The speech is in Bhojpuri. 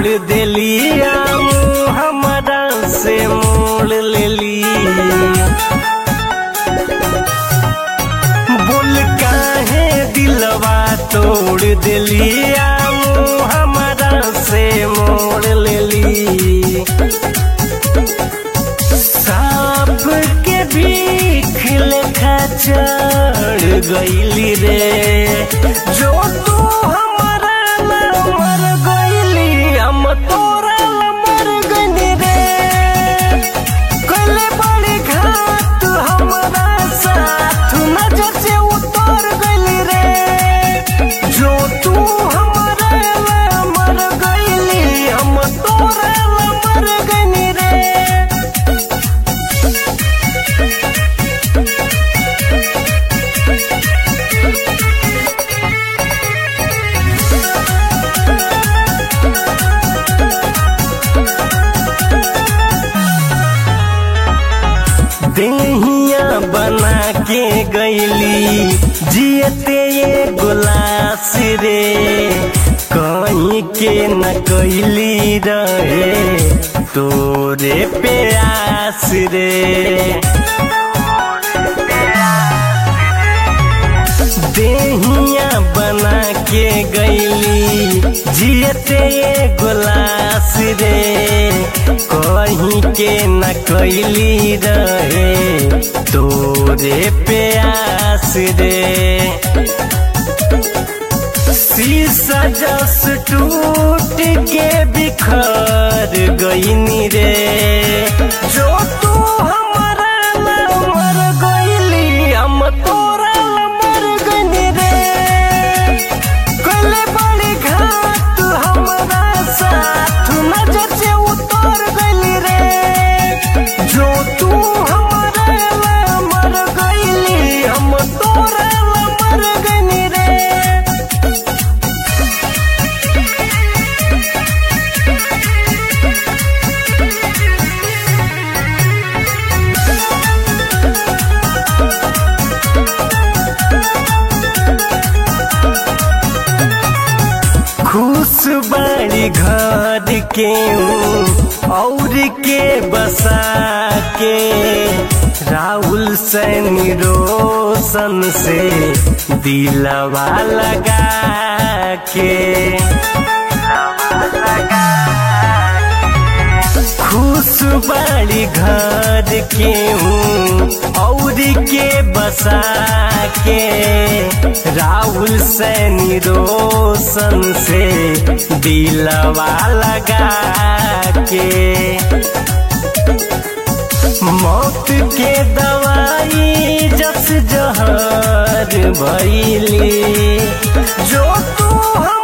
तोड़ देली आम हमारा से मोड़ लेली बोल काहे दिलवा तोड़ देली आम हमारा से मोड़ लेली सांप के भीख लेखा चढ़ गईली रे जो तू हमारा ला मर गईली हम तोरा ला मर गईली रे कले बड़ी घात हमारा साथ नजर से उतर गईली रे जो तू हमारा ला मर गईली हम तोरा ला मर गईली रे देहिया बना के गईली जियते ये गुलास रे कहीं के न कैली रहे तोरे प्यास रे देहिया बना के गईली जियते ये गुलास रे कहीं के न कैली रहे तोरे प्यास रे शीशा जस टूट के बिखर गईनी रे जो तू हमारा ला मर गईली हम तोरा ला मर गईनी रे कले बड़ी घात हमारा साथ नजर से उतर गईली रे जो तू हमारा ला मर गईली हम तोरा ला मर गईनी रे खुश बड़ी घर के और के बसा के राहुल सैनी रोशन से दिलवा लगा के खुश बड़ी घर के हूँ और के बसा के राहुल सैनी रोशन से दिलवा लगा के मौत के दवाई जस जहर भैली जो तू हम